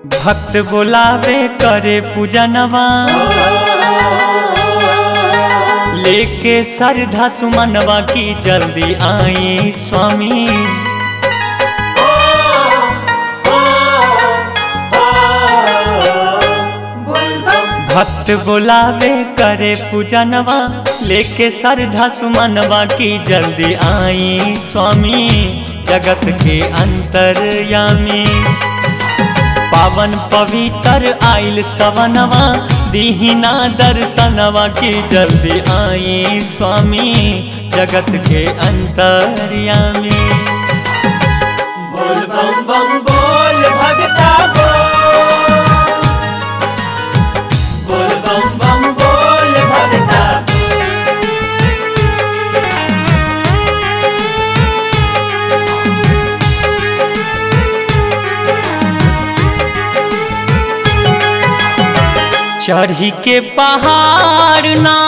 भक्त बोलावे करे पूजनवा लेके सरधा सुमनवा की जल्दी आई स्वामी भक्त बोलावे करे पूजनवा लेके सरधा सुमनवा की जल्दी आई स्वामी जगत के अंतर्यामी पावन पवित्र आइल सवनवा दीहिना दर्शनवा की जल्दी आई स्वामी जगत के अंतर्यामी बोल बम बम बोल भगता बोल बोल बम बम बोल भगता चढ़ी के पहाड़ ना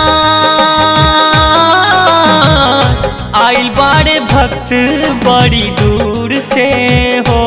आइल बारे भक्त बड़ी दूर से हो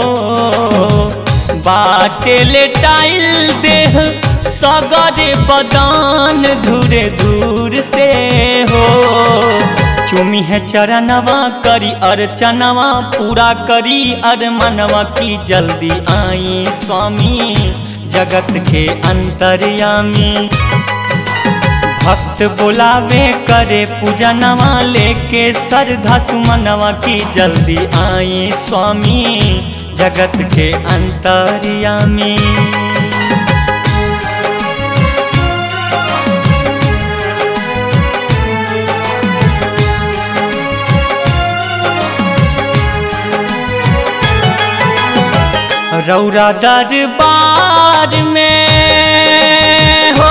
बाटे ले टाइल देह सगरे बदान धुरे दूर से हो चुमी है चरणवा करी अर्चनवा पूरा करी अरमनवा की जल्दी आई स्वामी जगत के अंतर्यामी भक्त बुलावे करे पूजनवा लेके सरधा सुमनवा की जल्दी आई स्वामी जगत के अंतर्यामी रौरा दरबार में हो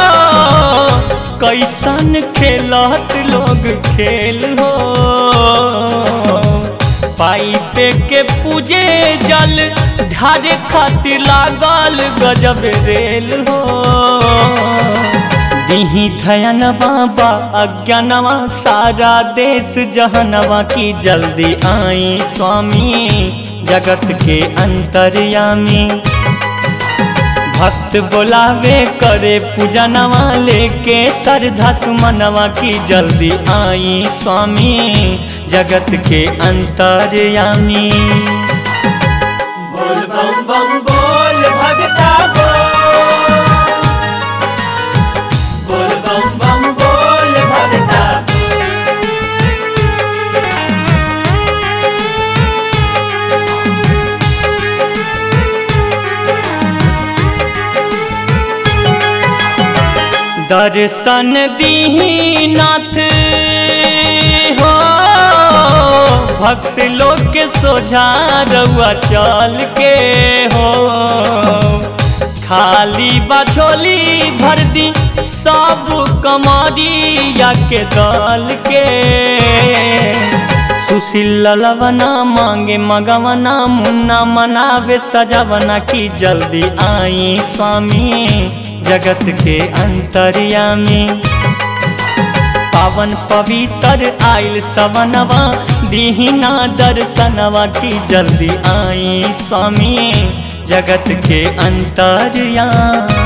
कैसन खेलत लोग खेल हो पाइपे के पूजे जल ढारे खातिर लागल गजब रेल हो दिही थयन बाबा अज्ञानवा सारा देश जहनवा की जल्दी आई स्वामी जगत के अंतर्यामी भक्त बोलावे करे पूजनवा लेके सरधा सुमनवा की जल्दी आई स्वामी जगत के अंतर्यामी बोल बम बम बोल भगता बोल बोल बम बम बोल भगता दर्शन दीनाथ हो भक्त लोग के सोझा रउआ चल के हो खाली बछोली भर दी सब कमरिया के दल के सुशील ललवना मांगे मगवना मुन्ना मनावे सजवना की जल्दी आई स्वामी जगत के अंतर्यामी पावन पवित्र आइल सवनवा दीहिना दर्शनवा की जल्दी आई स्वामी जगत के अंतर्यामी